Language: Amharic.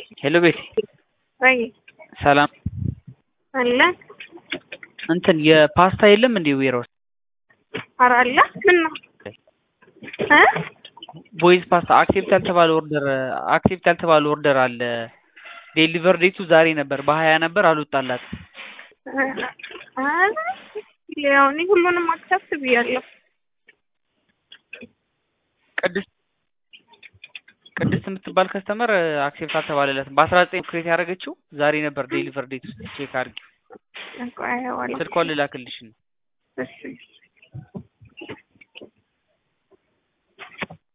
ሄሎ ቤቲ ወይ ሰላም አለ እንትን የፓስታ የለም እንዴ ዌር ውስጥ ኧረ አለ ምን ነው እ ቦይዝ ፓስታ አክሴፕት ያልተባለ ኦርደር አክሴፕት ያልተባለ ኦርደር አለ ዴሊቨር ዴቱ ዛሬ ነበር በሀያ ነበር አልወጣላት ኧረ ያው እኔ ሁሉንም አክሰፕት ብያለሁ ቅድስት ቅድስት የምትባል ከስተመር አክሴፕት አልተባለለትም በአስራ ዘጠኝ ክሬት ያደረገችው ዛሬ ነበር ዴሊቨር ዴት ውስጥ ቼክ አድርጊ ቆይ አየዋለሁ ስልኳን ልላክልሽ ነው እሺ